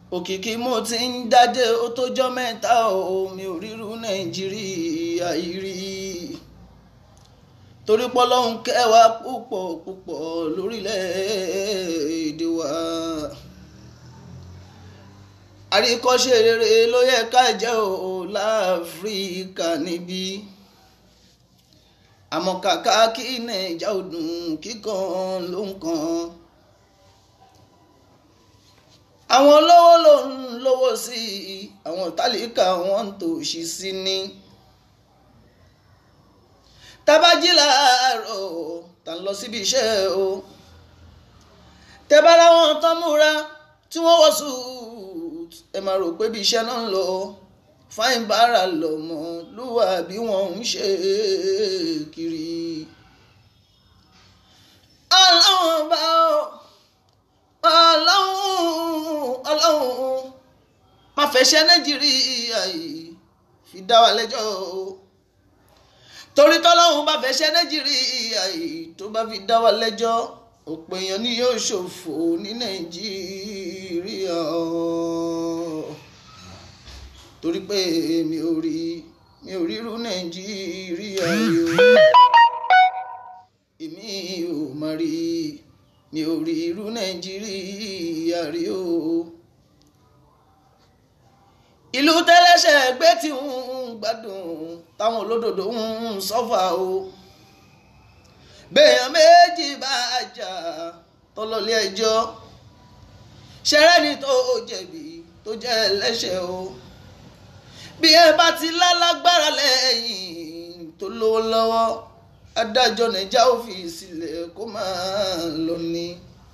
òkìkí mo ti ń dádé ó tójọ́ mẹ́ta o mi ò ríru nàìjíríà yìí rí torí pọ́lọ́hún kẹwàá púpọ̀ púpọ̀ lórílẹ̀‐èdè wa àríkọ́ṣe rere ló yẹ ká jẹ́ o láfíríkà níbí àmọ́ kàkà kí nàìjà ò dùn kíkan ló ń kan àwọn olówó ló ń lówó sí i àwọn tálíkà wọn ń tòṣì sí ni tabají láàárọ̀ tá ń lọ síbi iṣẹ́ o tẹ́bára wọn tán múra tí wọ́n wọ̀ suit ẹ máa rò pé bí iṣẹ́ náà ń lọ fáìn bára lọ́mọ lúwà bí wọ́n ń ṣe kiri. ọlọ́run bá ọ ọlọ́run ọlọ́run má fẹsẹ̀ nàìjíríà yìí fi dá wa lẹ́jọ́ o torí tọ́lọ́run bá fẹsẹ̀ nàìjíríà yìí tó bá fi dá wa lẹ́jọ́ ọ̀pọ̀ èèyàn ni yóò ṣòfò ní nàìjíríà torí pé mi ò rí mi ò ríru nàìjíríà yìí o èmi ò má rí mi ò rí irú nàìjíríà rí o ìlú tẹ́lẹ́sẹ̀ gbé tí ń gbádùn táwọn olódodo ń sọ́fà o bẹ́ẹ̀yàn méjì bá jà tọ́lọ́lé ẹjọ́ ṣẹrẹ́ni tó jẹ̀bi tó jẹ́ ẹlẹ́ṣẹ̀ o bí ẹ bá ti lálágbára lẹ́yìn tó lówó lọ́wọ́ adájọ́ nàìjà ò fi sílẹ̀ kó máa lọ ní.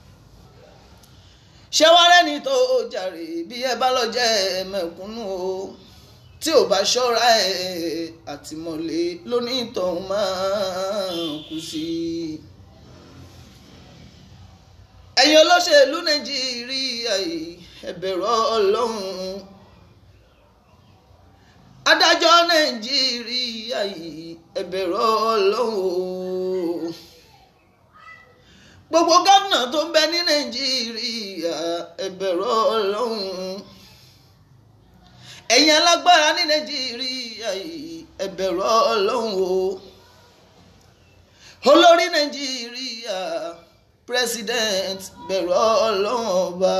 ṣẹ́wárẹ́ni tó jàre bí ẹ bá lọ jẹ́ mẹ̀kúnnù o tí ò bá ṣọ́ra ẹ̀ àtìmọ́lé lónìtàn máa kú sí i. ẹ̀yin olóṣèlú nàìjíríà yìí ẹ bẹ̀rù ọlọ́run adájọ́ nàìjíríà yìí ẹ bẹ̀rù ọlọ́run gbogbo gómìnà tó ń bẹ ní nàìjíríà ẹ bẹ̀rù ọlọ́run ẹ̀yin alágbára ní nàìjíríà yìí ẹ bẹ̀rù ọlọ́run o olórí nàìjíríà president bẹ̀rù ọlọ́run ọba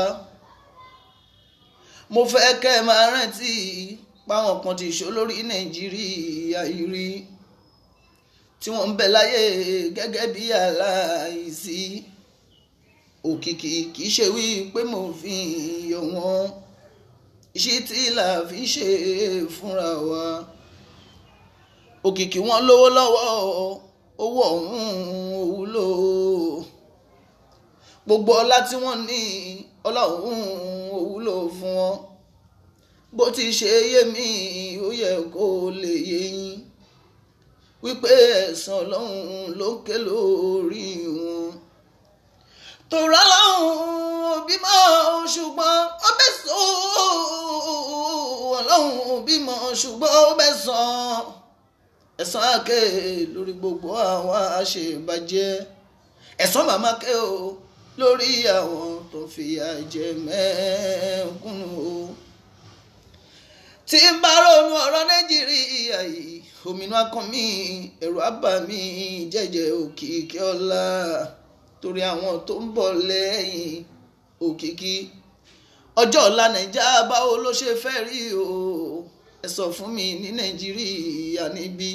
mo fẹ́ kẹ́ ẹ máa rántí páwọn kan ti ṣó lórí nàìjíríà yìí rí tí wọ́n ń bẹ láyé gẹ́gẹ́ bí aláìsí òkìkí kì í ṣe wí pé mo fi yọ wọ́n iṣẹ́ tí là fi ṣe fúnra wa òkìkí wọn lówó lọ́wọ́ owó ọ̀hún òwúlò gbogbo ọlá tí wọ́n ní ọlá ọ̀hún òwúlò fún wọn bó ti ṣe yé mi ó yẹ kó lè yé yín wípé ẹ̀san ọlọ́run ló ń ké lórí wọn. tòrá lọ́hùn bímọ ṣùgbọ́n ó bẹ́ sọ ọlọ́run bímọ ṣùgbọ́n ó bẹ́ sàn ẹ̀san àké lórí gbogbo àwọn àṣebàjẹ́ ẹ̀san màmá ké o lórí àwọn tó fìyà jẹ mẹ́kúnnù o tí n bá ronú ọ̀rọ̀ nàìjíríà yìí òmìnira kan mi ẹ̀rù àbá mi jẹ́jẹ́ òkìkí ọ̀la torí àwọn tó ń bọ̀ lẹ́yìn òkìkí ọjọ́ ọ̀la nàìjà báwo ló ṣe fẹ́ rí o ẹ sọ fún mi ní nàìjíríà níbí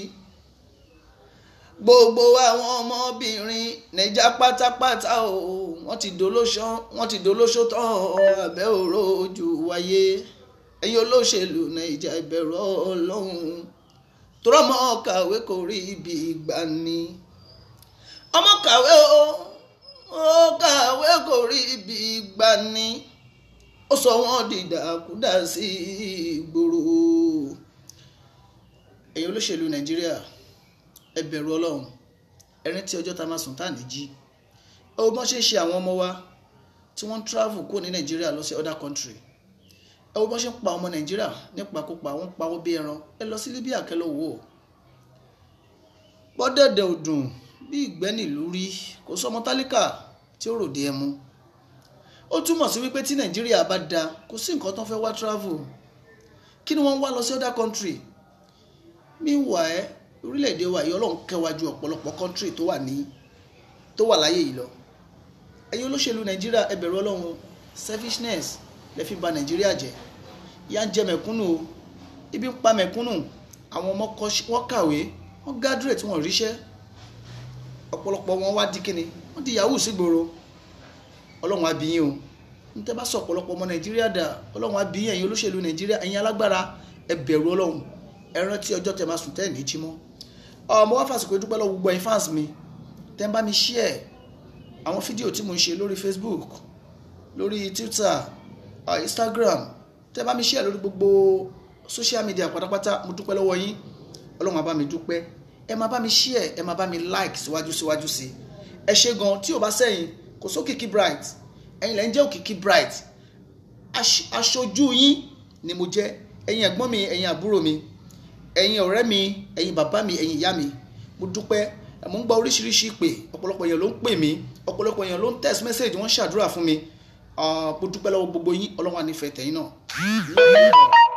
gbogbo àwọn ọmọbìnrin nàìjà pátápátá o wọ́n ti dolóṣó wọ́n ti dolóṣó tán abẹ́ òró ojú wáyé ẹ̀yin olóṣèlú nàìjà ìbẹ̀rù ọlọ́run tọrọmọ kàwé kò rí ibi ìgbà ni ọmọ kàwé o ó kàwé kò rí ibi ìgbà ni ó sọ wọn dìdàkúdà sí ìgboro ẹ̀yin olóṣèlú nàìjíríà ẹ bẹ̀rù ọlọ́run ẹni tí ọjọ́ ta máa sùn tá à ní jí ẹ wo bọ́n ṣe ń ṣe àwọn ọmọ wa tí wọ́n ń travel kúrò ní nàìjíríà lọ sí other country ẹ wo bọ́n ṣe ń pa ọmọ nàìjíríà nípakúpa wọ́n ń pawó bí ẹran ẹ lọ sí libya kẹ́ lọ wò ó bọ́dẹ̀dẹ̀ ò dùn bí ìgbẹ́ nílùú rí kò sọmọ tálíkà tí ó ròde ẹmu ó túmọ̀ sí wípé tí nàìjíríà bá da kò sí nǹkan tó fẹ́ wá travel kí ni wọ́n ń wá lọ sí other country meanwhile orílẹ̀-èdè wa yìí ọlọ́run kẹwàá ju ọ̀pọ̀lọpọ̀ country tó wà ní tó wà láyé yìí lọ ẹ̀yin olóṣèlú nàìjíríà ẹ bẹ̀rù ọlọ́run selfishness lè fi ba nàìjíríà jẹ́ ìyà ń jẹ mẹ̀kúnnù o ibi ń pa mẹ̀kúnnù àwọn ọmọ wọn kàwé wọn graduate wọn ríṣẹ́ ọ̀pọ̀lọpọ̀ wọn wá di kíni wọ́n di yahoo sígboro ọlọ́run abiyin o n tẹ́ bá sọ ọ̀pọ̀lọpọ̀ ọmọ nàìjíríà dà ọlọ́run abiyin ẹ̀yin olóṣèlú nàìjíríà ẹ̀yin alágbára ẹ bẹ̀rù ọlọ́run ẹ rántí ọjọ́ tẹ́ máa sùn tẹ́ ní jí mọ́ ọmọ wá fàsìkò ìdúpẹ́ lọ́wọ́ gbogbo ẹ̀yin fans mi tẹ́ ń bá mi share àwọn fídíò tí mo ń ṣe lórí facebook lórí twitter uh, instagram tẹ́ bá mi share lórí gbogbo social media pátápátá mo dúpẹ́ lọ́wọ́ yín ọlọ́run á bá mi dúpẹ́ ẹ máa bá mi share ẹ máa bá mi like síwájú síwájú sí ẹ ṣe gan tí ò bá sẹ́yìn kò sókìkí bright ẹ̀yin lẹ́yìn jẹ́ òkìkí bright aṣojú yín ni mo jẹ́ ẹ̀yin ẹ̀gbọ́n mi ẹ̀yin àbúrò mi ẹ̀yin ọ̀rẹ́ mi ẹ̀yin bàbá mi ẹ̀yin ìyá mi mo dúpẹ́ mo ń gba oríṣiríṣi ìpè ọ̀pọ̀lọpọ̀ èèyàn ló ń pè mí ọ̀pọ̀lọpọ̀ èèyàn ló ń text message wọ́n ṣàdúrà fún mi mo dúpẹ́ lọ́wọ́ gbogbo yín ọlọ́run á nífẹ̀ẹ́ tẹ̀yin náà.